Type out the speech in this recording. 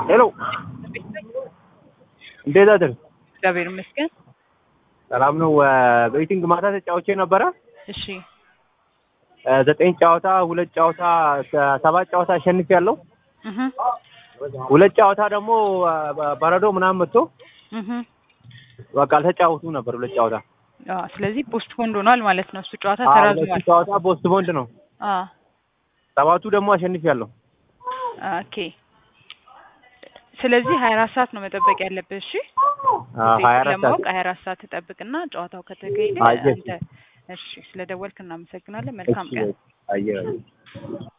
ሄሎ እንዴት አደር? እግዚአብሔር ይመስገን። ሰላም ነው። ቤቲንግ ማታ ተጫውቼ ነበረ። እሺ ዘጠኝ ጨዋታ ሁለት ጨዋታ ሰባት ጨዋታ አሸንፍ ያለው እህ ሁለት ጨዋታ ደግሞ በረዶ ምናምን መጥቶ እህ በቃ አልተጫወቱ ነበር ሁለት ጨዋታ። አዎ፣ ስለዚህ ፖስት ፖንድ ሆኗል ማለት ነው። እሱ ጨዋታ አዎ፣ ተራዝሟል። ሁለቱ ጨዋታ ፖስት ቦንድ ነው። አዎ ሰባቱ ደግሞ አሸንፍ ያለው ኦኬ። ስለዚህ ሀያ አራት ሰዓት ነው መጠበቅ ያለብህ። እሺ ሀያ አራት ለማወቅ ሰዓት ሀያ አራት ሰዓት ትጠብቅና ጨዋታው ከተካሄደ አየህ። አንተ እሺ። ስለደወልክ እናመሰግናለን። መልካም ቀን። አየህ